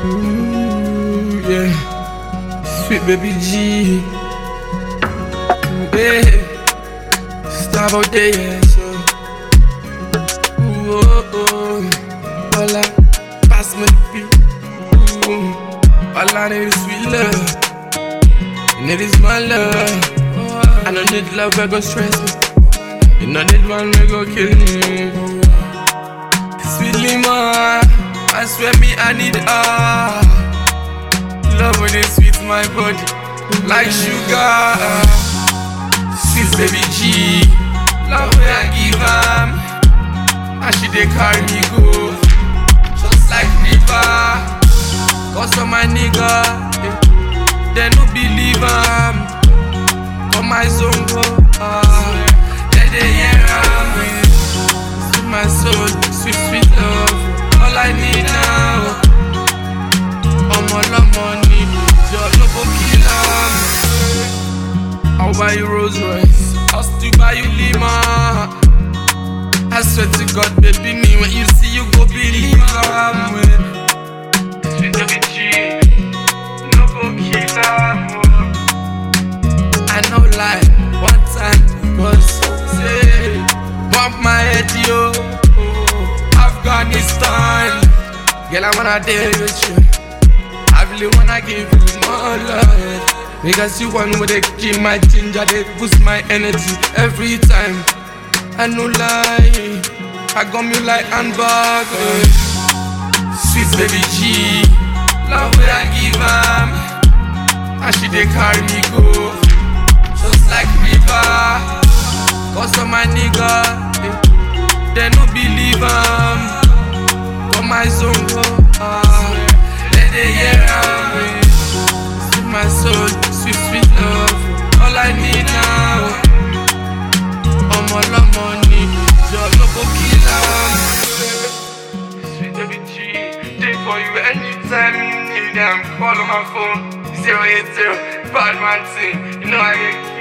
Ooh, yeah. Sweet baby G. Yeah. Stop out there, yeah, so. Ooh, oh, oh. Hola, pass me the beat. Ooh. All I need is sweet love. You need is my love. I don't need love that go stress me. You don't need one that go kill me. Sweetly, ma. I swear me, I need ah. Love when it sweet my body, like sugar. Sweet baby G, love when I give am. And she dey carry me go, just like river. Cause of my nigga, eh, they no believe am. For my zone go, ah, they dey hear am. eh. Sweet my soul, sweet sweet love, all I need now. ọmọ ọlọ́mọ ni ìjọ lóko kìlá mi. I'll buy you Rolls Royce, I'll still buy you Lima. I swear to God, baby, me when you see you go believe I'm with. Sweet baby G, no go kill am. I know lie, one time was say, bump my head yo, Afghanistan. Girl, I wanna dare with you. I really wanna give you more love Because you one with they keep my ginger They boost my energy every time I no lie I got me like handbag eh. Sweet baby G Love where I give am And she they carry me go Just like river Cause of my nigga eh. They no believe am For my zone go ah. Let the hear am eh. Sweet my soul, sweet sweet love All I need now ọmọ ọlọ́mọ ni ìjọ lóko kìlá Sweet baby G, dey for you anytime you need am Call on my phone, 080, bad man thing You know I get